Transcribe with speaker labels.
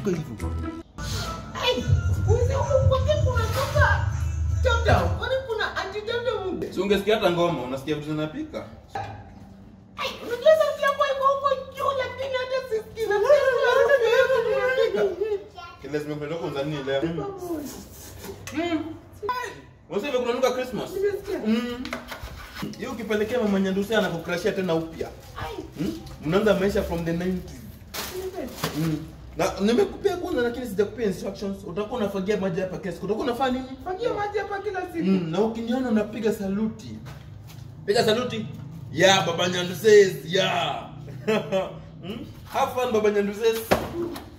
Speaker 1: unapika hivyo?
Speaker 2: Ai, uzi huku kwake kunatoka Tamtam. Kwani kuna anti Tamtam?
Speaker 1: Si ungesikia hata ngoma, unasikia vitu zinapika?
Speaker 2: Ai, unajua sauti yako iko huko juu lakini hata sisikii. Na sasa
Speaker 1: Kile zimekuletea kwa nini leo? Mm. Wewe kuna nuka Christmas?
Speaker 2: Nimesikia.
Speaker 1: Mm. Hiyo ukipelekea mama Nyandusi anakukrashia tena upya.
Speaker 2: Ai,
Speaker 1: Mm? Mnaanza maisha from the 90s.
Speaker 2: nimesikia.
Speaker 1: Mm. Na nimekupea kwanza lakini sijakupea instructions. Utakuwa unafagia maji hapa kesho. Utakuwa unafanya nini?
Speaker 2: Fagia maji hapa kila siku.
Speaker 1: Mm. Na ukiniona unapiga saluti. Piga saluti. Yeah, Baba Nyandu says, yeah. mm? Have fun, Baba Nyandu says.